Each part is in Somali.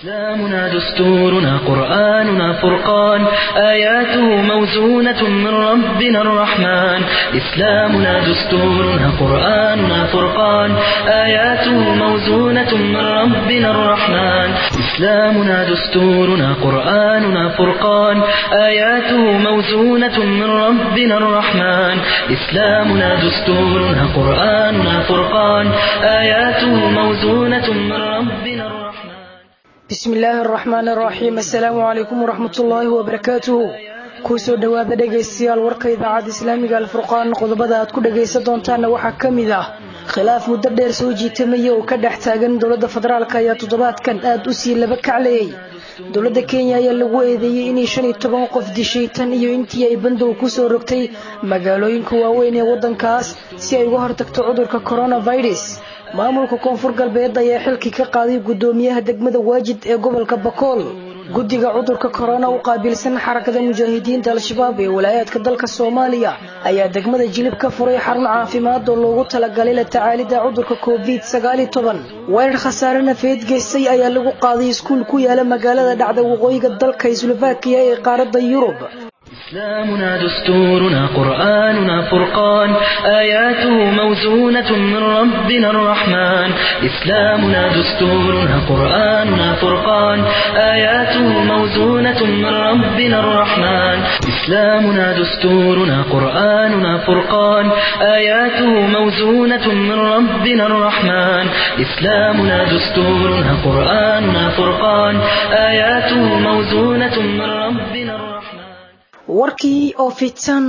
إسلامنا دستورنا قرآننا فرقان آياته موزونة من ربنا الرحمن إسلامنا دستورنا قرآننا فرقان آياته موزونة من ربنا الرحمن إسلامنا دستورنا قرآننا فرقان آياته موزونة من ربنا الرحمن إسلامنا دستورنا قرآننا فرقان آياته موزونة من ربنا الرحمن bismi illaahi araxmaan araxiim assalaamu calaykum waraxmat ullaahi wabarakaatuhu kuusoo dhowaada dhegaystayaal warka idaacadda islaamiga alfurqaan qodobada aad ku dhagaysan doontaanna waxaa ka mid ah khilaaf muddo dheer soo jiitamaya oo ka dhex taagan dowladda federaalk ayaa toddobaadkan aad u sii laba kaclayay dowladda kenya ayaa lagu eedeeyey inay shan iyo toban qof dishay tan iyo intii ay bandow kusoo rogtay magaalooyinka waaweyn ee waddankaas si ay uga hortagto cudurka coronavirus maamulka koonfur galbeed ayaa xilkii ka qaaday guddoomiyaha degmada waajid ee gobolka bakool guddiga cudurka korona u qaabilsan xarakada mujaahidiinta al-shabaab ee walaayaadka dalka soomaaliya ayaa degmada jilib ka furay xarun caafimaad oo loogu talagalay la tacaalida cudurka covid sagaali toban weerar khasaare nafeed geystay ayaa lagu qaaday iskuul ku yaala magaalada dhacda waqooyiga dalka slovakiya ee qaaradda yurub إسلامنا دستورنا قرآننا فرقان آياته موزونة من ربنا الرحمن إسلامنا دستورنا قرآننا فرقان آياته موزونة من ربنا الرحمن إسلامنا دستورنا قرآننا فرقان آياته موزونة من ربنا الرحمن إسلامنا دستورنا قرآننا فرقان آياته موزونة من ربنا الرحمن warkii oo fidsan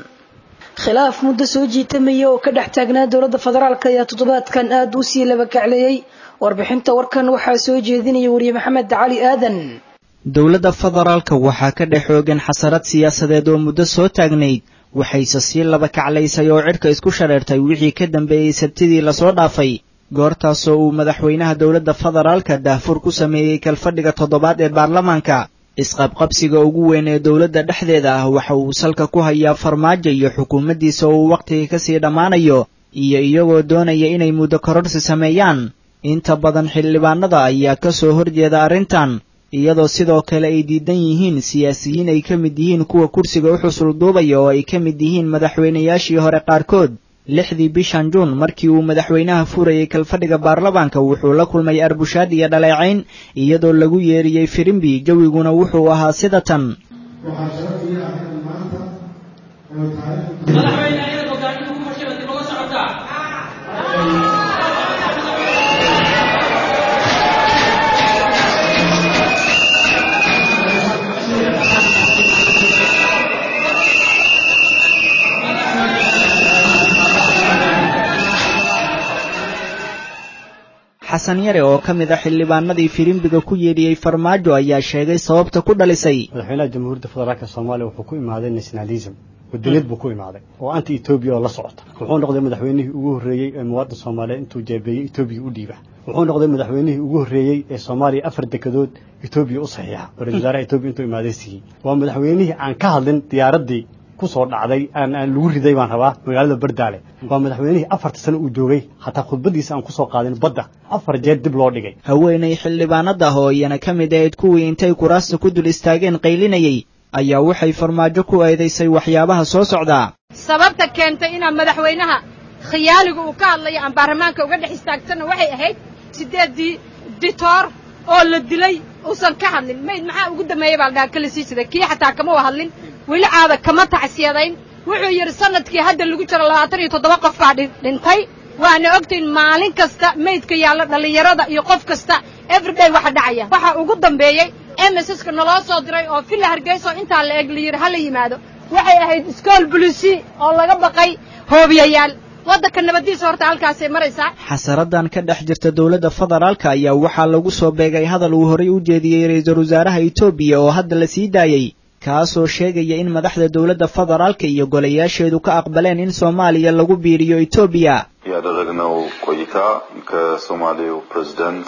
khilaaf muddo soo jiitamaya oo ka dhex taagnaa dowladda federaalk ayaa toddobaadkan aada u sii laba kacleeyey warbixinta warkan waxaa soo jeedinaya wariye maxamed cali aadan dowladda federaalka waxaa ka dhex xoogan xasarad siyaasadeed oo muddo soo taagnayd waxayse sii laba kaclaysay oo cidhka isku shareertay wixii ka dambeeyey sabtidii lasoo dhaafay goortaasoo uu madaxweynaha dowladda federaalka daahfur ku sameeyey kalfadhiga toddobaad ee baarlamaanka isqabqabsiga ugu weyn ee dowladda dhexdeeda ah waxa uu salka ku hayaa farmaajo iyo xukuumaddiisa oo uu wakhtiga kasii dhammaanayo iyo iyagoo doonaya inay muddo kororsi sameeyaan inta badan xildhibaanada ayaa ka soo horjeeda arrintan iyadoo sidoo kale ay diidan yihiin siyaasiyiin ay ka mid yihiin kuwa kursiga u xusul duubaya oo ay ka mid yihiin madaxweynayaashii hore qaarkood lixdii bishan juun markii uu madaxweynaha furayay kalfadhiga baarlamaanka wuxuu la kulmay arbushaad iyo dhaleecayn iyadoo lagu yeeriyey firimbi jawiguna wuxuu ahaa sida tan xasan yare oo ka mid a xildhibaanadii firimbiga ku yeedhiyey farmaajo ayaa sheegay sababta ku dhalisay madaxweynaha jamhuuriyadda federaalk soomaaliya wuxuu ku imaaday nationalism wadaniyad buu ku imaaday oo anti etoobiya oo la socota wuxuu noqday madaxweynihii ugu horreeyey ee muwaadin soomaaliyeed intuu jeebeeyey etoobiya u dhiiba wuxuu noqday madaxweynihii ugu horreeyey ee soomaaliya afar dekedood etoobiya u saxiixa oo ra-isul wasaaraha etoobiya intuu imaaday siiyey waa madaxweynihii aan ka hadlin diyaaraddii kusoo dhacday aan aan lagu riday baan rabaa magaalada bardaale waa madaxweynihii afarta sano uu joogay hataa khudbadiisa aan kusoo qaadin badda afar jeer dib loo dhigay haweenay xildhibaanada ah oo iyana ka mid ahayd kuwii intay kuraasta ku dul istaageen qaylinayay ayaa waxay farmaajo ku eedaysay waxyaabaha soo socdaa sababta keentay inaan madaxweynaha khiyaaliga uu ka hadlayo aan baarlamaanka uga dhex istaagsanna waxay ahayd siddeeddii ditoor oo la dilay uusan ka hadlin mayd maxaa ugu dambeeya baa la dhaha kala sii siday kii xataa kama wa hadlin weli caada kama tacsiyadayn wuxuu yidhi sanadkii hadda lagu jiro labaatan iyo toddoba qof baa dhintay waana ogtahin maalin kasta maydka yaalla dhallinyarada iyo qof kasta everyday waxa dhacaya waxaa ugu dambeeyey msska naloo soo diray oo villa hargeyso intaa la eg la yidhi ha la yimaado waxay ahayd iskool bulisi oo laga baqay hoobiyayaal waddanka nabaddiisa horta halkaasay maraysaa xasaradan ka dhex jirta dowladda federaalka ayaa waxaa lagu soo beegay hadal uu horay u jeediyey ra-iisul wasaaraha etoobiya oo hadda la sii daayey kaasoo sheegaya in madaxda dowladda federaalka iyo golayaasheedu ka aqbaleen in soomaaliya lagu biiriyo etoobiya ያደረግነው ቆይታ ከሶማሌው ፕሬዝዳንት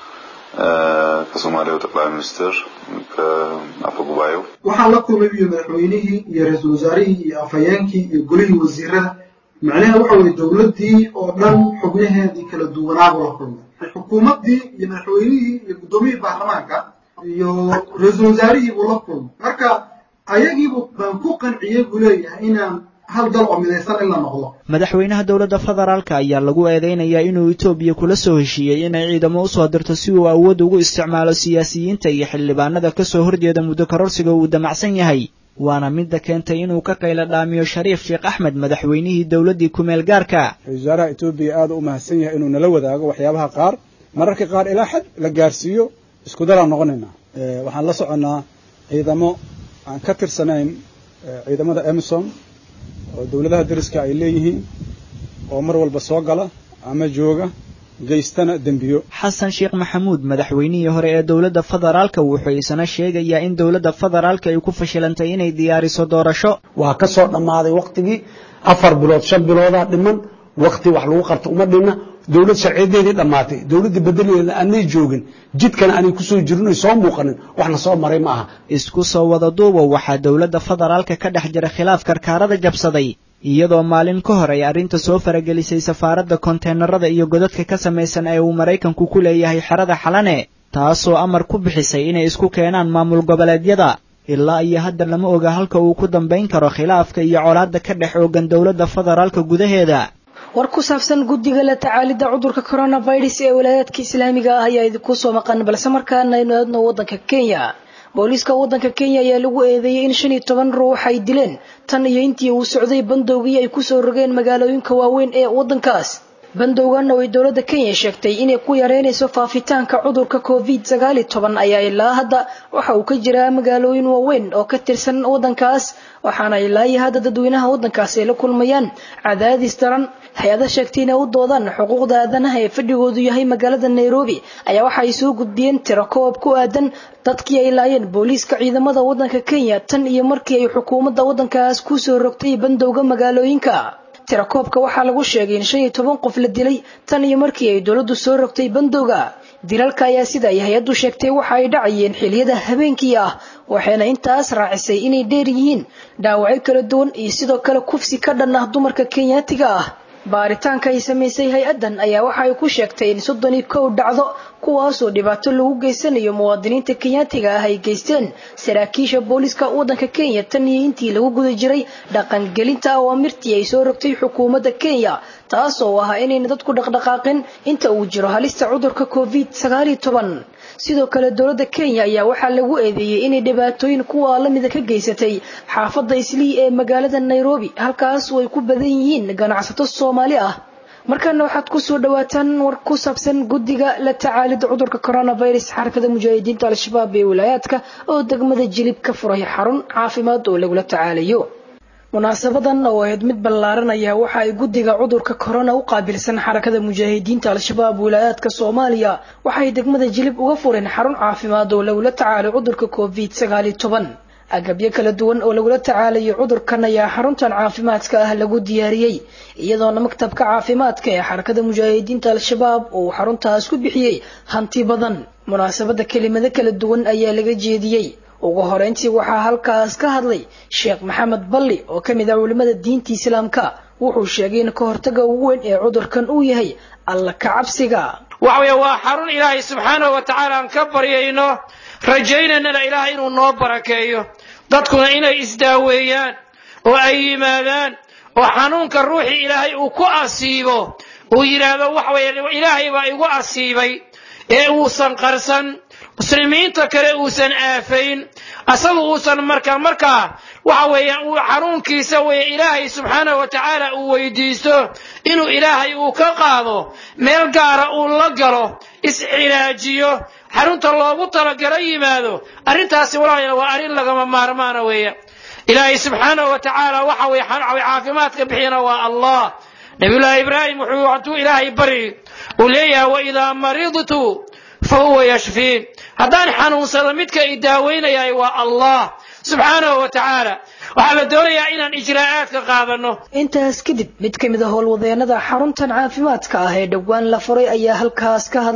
ከሶማሌው ጠቅላይ ሚኒስትር ከአፈ ጉባኤው waxaan la kulmay iyo madaxweynihii iyo ra-iisul wasaarihii iyo afhayeenkii iyo golihii wasiirada macnaha waxa weye dowladdii oo dhan xubnaheedii kala duwanaabuu la kulmay xukuumaddii iyo madaxweynihii iyo guddoomiyihii baarlamaanka iyo ra-iisul wasaarihii buu la kulmay marka ayagiibu baan ku qanciyey buu leeyahay inaan hal dal oo midaysan in la noqdo madaxweynaha dowladda federaalka ayaa lagu eedeynayaa inuu etoobiya kula soo heshiiyey inay ciidamo usoo dirto si uu awood ugu isticmaalo siyaasiyiinta iyo xildhibaanada kasoo horjeeda muddo kororsiga uu damacsan yahay waana midda keentay inuu ka qayla dhaamiyo shariif sheekh axmed madaxweynihii dowladdii kumeel gaarka ra-isul wasaaraha etoobiya aada u mahadsan yahay inuu nala wadaago waxyaabaha qaar mararka qaar ilaa xad la gaarsiiyo isku dalaan noqonaynaa waxaan la soconnaa ciidamo aan ka tirsanayn ciidamada emison oo dowladaha dariska ay leeyihiin oo mar walba soo gala ama jooga geystana dembiyo xasan sheekh maxamuud madaxweynihii hore ee dowladda federaalka wuxuu isna sheegayaa in dowladda federaalka ay ku fashilantay inay diyaariso doorasho waa ka soo dhammaaday wakhtigii afar bilood shan biloodaa dhiman wakhti wax lagu qarto uma dhinna dowlad sharciyadeedii dhammaatay dowladda bedeleeda aanay joogin jidkana aanay kusoo jirin oy soo muuqanin waxna soo maray ma aha isku soo wada duuba waxaa dowladda federaalka ka dhex jira khilaaf karkaarada jabsaday iyadoo maalin ka hor ay arrinta soo faragelisay safaaradda konteenarada iyo godadka ka samaysan ee uu maraykanku ku leeyahay xerada xalane taasoo amar ku bixisay inay isku keenaan maamul goboleedyada ilaa iyo hadda lama oga halka uu ku dambayn karo khilaafka iyo colaadda ka dhex oogan dowladda federaalka gudaheeda war ku saabsan guddiga la tacaalidda cudurka coronavirus ee walaayaadka islaamiga ah ayaa idinku soo maqan balse markaana aynu aadno waddanka kenya booliiska waddanka kenya ayaa lagu eedeeyey in shan iyo toban ruux ay dileen tan iyo intii uu socday bandowgii ay kusoo rogeen magaalooyinka waaweyn ee waddankaas bandowgan oo ay dowladda kenya sheegtay inay ku yareynayso faafitaanka cudurka covid sagaal iyo toban ayaa ilaa hadda waxa uu ka jiraa magaalooyin waaweyn oo ka tirsan waddankaas waxaana ilaa iyo hadda dadweynaha waddankaas ay la kulmayaan cadaadis daran hay-ada sheegtay inay u doodaan xuquuqda aadanaha ee fadhigoodu yahay magaalada nairobi ayaa waxa ay soo gudbiyeen tiro koob ku aadan dadkii ay laayeen booliiska ciidamada waddanka kenya tan iyo markii ay xukuumadda waddankaas kusoo rogtay bandowga magaalooyinka tirakoobka waxaa lagu sheegay in shan iyo toban qof la dilay tan iyo markii ay dowladdu soo rogtay bandowga dilalka ayaa sida ay hay-addu sheegtay waxa ay dhacayeen xiliyada habeenkii ah waxayna intaas raacisay inay dheer yihiin dhaawacyo kala duwan iyo sidoo kale kufsi ka dhan ah dumarka kenyaatiga ah baaritaanka ay samaysay hay-addan ayaa waxa ay ku sheegtay in soddon iyo kow dhacdo kuwaasoo dhibaato lagu geysanayo muwaadiniinta kenyaatiga ah ay geysteen saraakiisha booliiska waddanka kenya tan iyo intii lagu guda jiray dhaqangelinta awaamirtii ay soo rogtay xukuumadda kenya taasoo ah inayna dadku dhaqdhaqaaqin inta uu jiro halista cudurka covid sagaal iyo toban sidoo kale dowladda kenya ayaa waxaa lagu eedeeyey inay dhibaatooyin kuwa lamida ka geysatay xaafadda islii ee magaalada nairobi halkaas oo ay ku badan yihiin ganacsato soomaali ah markaana waxaad kusoo dhawaataan war ku saabsan guddiga la tacaalida cudurka coronavirus xarakada mujaahidiinta al-shabaab ee wilaayaadka oo degmada jilib ka furay xarun caafimaad oo lagula tacaalayo munaasabadan oo ahayd mid ballaaran ayaa waxa ay guddiga cudurka corona u qaabilsan xarakada mujaahidiinta al-shabaab wilaayaadka soomaaliya waxay degmada jilib uga fureen xarun caafimaad oo lagula tacaalo cudurka covid sagaal iyo toban agabyo kala duwan oo lagula tacaalayo cudurkan ayaa xaruntan caafimaadka ah lagu diyaariyey iyadoona maktabka caafimaadka ee xarakada mujaahidiinta al-shabaab uu xaruntaas ku bixiyey hanti badan munaasabada kelimado kala duwan ayaa laga jeediyey ugu horeyntii waxaa halkaas ka hadlay sheekh maxamed balli oo ka mid ah culimmada diinta islaamka wuxuu sheegay in ka hortaga ugu weyn ee cudurkan uu yahay alla ka cabsiga waxa weeye waa xarun ilaahay subxaanahu wa tacaala aan ka baryayno rajaynaynana ilaahay inuu noo barakeeyo dadkuna inay isdaaweeyaan oo ay yimaadaan oo xanuunka ruuxii ilaahay uu ku asiibo uu yidhaahdo waxa weeye ilaahay baa igu asiibay ee uusan qarsan muslimiinta kale uusan aafayn asagu uusan markaa markaa waxa weeye uu xanuunkiisa weye ilaahay subxaanahu wa tacaala uu weydiisto inuu ilaahay uu ka qaado meel gaara uu la galo iscilaajiyo xarunta loogu talagalo yimaado arrintaasi walaalayaal waa arrin lagama maarmaana weeye ilaahay subxaanahu wa tacaala waxa weye caafimaadka bixiyana waa allah nabiyullaahi ibraahim wuxuu hadduu ilaahay bari uu leeyahay waidaa maridtu fa huwa yashfiin haddaan xanuunsado midka i daaweynayahay waa allah subxaanahu wa tacaala waxaa la doonayaa inaan ijraa'aadka qaadanno intaas kadib mid ka mid a howlwadeenada xaruntan caafimaadka ah ee dhowaan la furay ayaa halkaas ka hadlay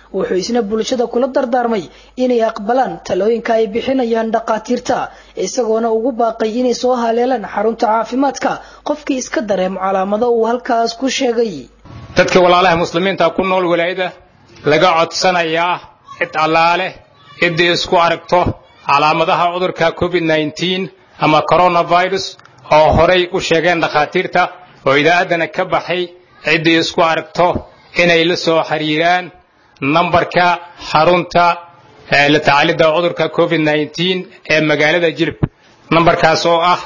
wuxuu isna bulshada kula dardaarmay inay aqbalaan talooyinka ay bixinayaan dhaqaatiirta isagoona ugu baaqay inay soo haleelaan xarunta caafimaadka qofkii iska dareemo calaamado uu halkaas ku sheegay dadka walaalaha muslimiinta ku nool walaayada laga codsanayaa cid allaale ciddii isku aragto calaamadaha cudurka covid nneteen ama coronavirus oo horay u sheegeen dhakhaatiirta oo idaacaddana ka baxay ciddii isku aragto inay la soo xiriiraan nambarka xarunta la tacaalidda cudurka covid nneteen ee magaalada jilib nambarkaas oo ah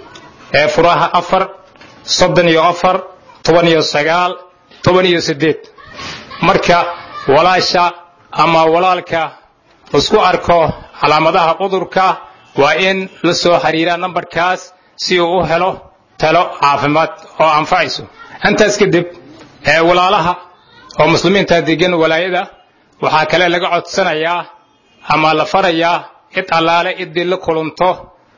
furaha afar soddon iyo afar toban iyo sagaal toban iyo siddeed marka walaasha ama walaalka isku arko calaamadaha cudurka waa in la soo xiriiraa nambarkaas si uu u helo talo caafimaad oo anfacayso intaas kadib walaalaha oo muslimiinta degan walaayada waxaa kale laga codsanayaa ama la farayaa cid allaale ciddii la kulanto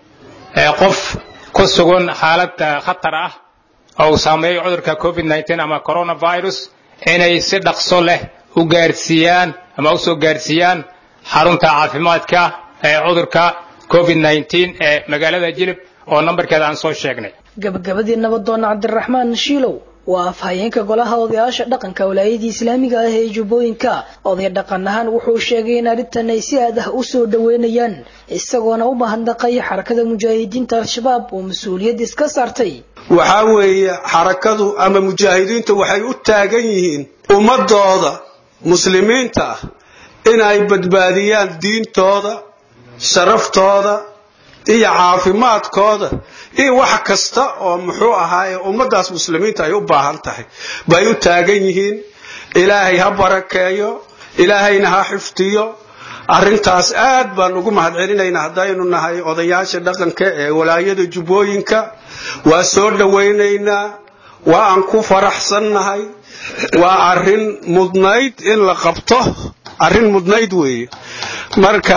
qof ku sugan xaalad khatar ah oo uu saameeyo cudurka covid nneteen ama coronavirus inay si dhaqso leh u gaarsiiyaan ama u soo gaarsiiyaan xarunta caafimaadka ee cudurka covid nneteen ee magaalada jilib oo nambarkeeda aan soo sheegnay gabagabadii nabadoon cabdiraxmaan shiilow waa afhayeenka golaha odayaasha dhaqanka walaayadii islaamiga ah ee jubbooyinka oday dhaqan ahaan wuxuu sheegay in arrintan ay si aad ah u soo dhoweynayaan isagoona u mahadnaqay xarakada mujaahidiinta al-shabaab oo mas-uuliyad iska saartay waxaa weeye xarakadu ama mujaahidiintu waxay u taagan yihiin ummadooda muslimiinta ah inay badbaadiyaan diintooda sharaftooda iyo caafimaadkooda iyo wax kasta oo muxuu ahaaye ummaddaas muslimiinta ay u baahan tahay bay u taagan yihiin ilaahay ha barakeeyo ilaahayna ha xifdiyo arrintaas aad baan ugu mahadcelinaynaa haddaynu nahay odayaasha dhaqanka ee walaayada jubbooyinka waa soo dhowaynaynaa waa aan ku faraxsannahay waa arrin mudnayd in la qabto arrin mudnayd weeye marka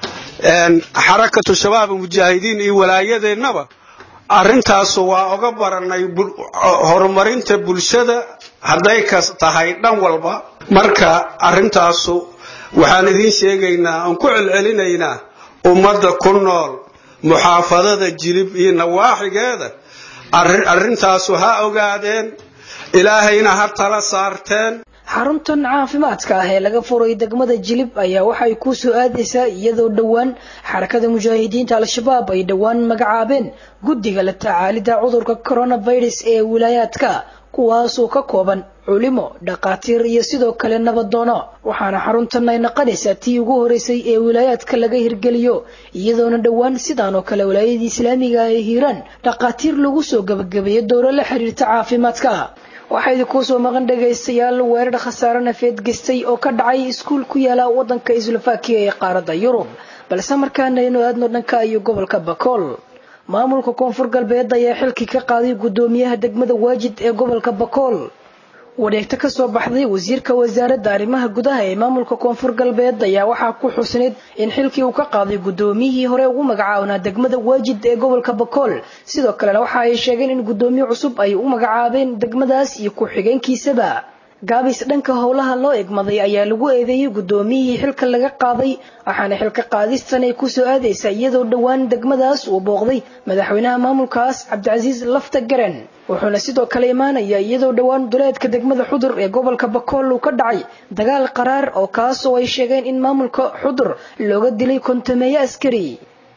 xarakatu shabaab mujaahidiin iyo walaayadeennaba arrintaasu waa oga baranay horumarinta bulshada hadday kas tahay dhan walba marka arrintaasu waxaan idiin sheegaynaa aan ku celcelinaynaa ummadda ku nool muxaafadada jilib iyo nawaaxigeeda arrintaasu ha ogaadeen ilaahayna ha tala saarteen xaruntan caafimaadka ah ee laga furay degmada jilib ayaa waxay ku soo aadaysaa iyadoo dhowaan xarakada mujaahidiinta al-shabaab ay dhowaan magacaabeen guddiga la tacaalidda cudurka coronavirus ee wilaayaadka kuwaasoo ka kooban culimo dhaqaatiir iyo sidoo kale nabadoono waxaana xaruntan ay naqanaysaa tii ugu horeysay ee wilaayaadka laga hirgeliyo iyadoona dhowaan sidaan oo kale wilaayadii islaamiga ah ee hiiraan dhaqaatiir lagu soo gabagabeeyo dowro la xiriirta caafimaadka waxaa idinkuu soo maqan dhagaystayaal weerar khasaare nafeed gestay oo ka dhacay iskuul ku yaala wadanka islovakiya ee qaaradda yurub balse markaana aynu aadno dhanka iyo gobolka bakool maamulka koonfur galbeed ayaa xilkii ka qaaday guddoomiyaha degmada waajid ee gobolka bakool wareegto ka soo baxday wasiirka wasaaradda arrimaha gudaha ee maamulka koonfur galbeed ayaa waxaa ku xusnayd in xilkii uu ka qaaday guddoomiyihii hore ugu magacaabnaa degmada waajid ee gobolka bakool sidoo kalena waxa ay sheegeen in guddoomiye cusub ay u magacaabeen degmadaas iyo ku-xigeenkiisaba gaabis dhanka howlaha loo egmaday ayaa lagu eedeeyey guddoomiyihii xilka laga qaaday waxaana xilka qaadistan ay kusoo aadaysaa iyadoo dhowaan degmadaas uu booqday madaxweynaha maamulkaas cabdicasiis lafta garan wuxuuna sidoo kale imaanaya iyadoo dhowaan duleedka degmada xudur ee gobolka bakool uu ka dhacay dagaal qaraar oo kaas oo ay sheegeen in maamulka xudur looga dilay kontameeye askari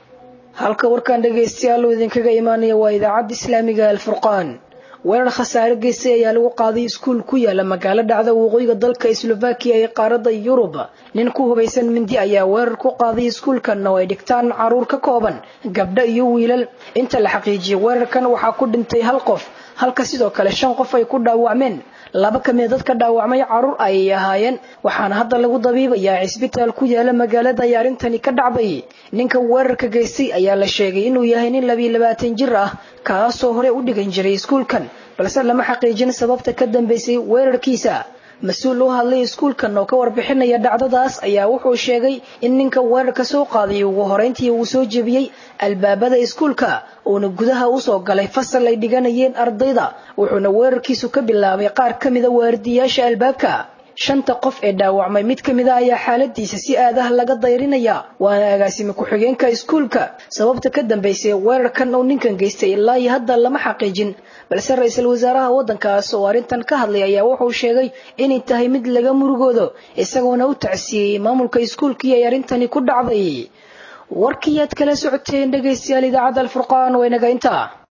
halka warkaan dhagaystayaal uu idinkaga imaanaya waa idaacadda islaamiga alfurqaan weerar khasaare geystay ayaa lagu qaaday iskuul ku yaala magaalo dhacda waqooyiga dalka slovakiya ee qaaradda yurub nin ku hubaysan mindi ayaa weerar ku qaaday iskuulkan oo ay dhigtaan caruur ka kooban gabdho iyo wiilal inta la xaqiijiyay weerarkan waxaa ku dhintay hal qof halka sidoo kale shan qof ay ku dhaawacmeen laba ka mid dadka dhaawacmay caruur ayay ahaayeen waxaana hadda lagu dabiibayaa cisbitaal ku yaala magaalada ay arrintani ka dhacday ninka weerarka geystay ayaa la sheegay inuu yahay nin labiyo labaatan jir ah kaasoo hore u dhigan jiray iskuulkan balse lama xaqiijin sababta ka dambeysay weerarkiisa mas-uul u hadlay iskuulkan oo ka warbixinaya dhacdadaas ayaa wuxuu sheegay in ninka weerarka soo qaaday ugu horeyntii uu soo jebiyey albaabada iskuulka uuna gudaha usoo galay fasal ay dhiganayeen ardayda wuxuuna weerarkiisu ka bilaabay qaar ka mida waardiyaasha albaabka shanta qof ee dhaawacmay mid ka mid a ayaa xaaladiisa si aadaha laga dayrinaya waana agaasime ku-xigeenka iskuulka sababta ka dambeysay weerarkan uu ninkan geystay ilaa iyo hadda lama xaqiijin balse ra-iisul wasaaraha waddankaas oo arrintan ka hadlay ayaa wuxuu sheegay inay tahay mid laga murugoodo isagoona u tacsiiyey maamulka iskuulkii ay arrintani ku dhacday warkii aad kala socoteen dhegaystayaal idaacadda alfurqaan waa inaga intaa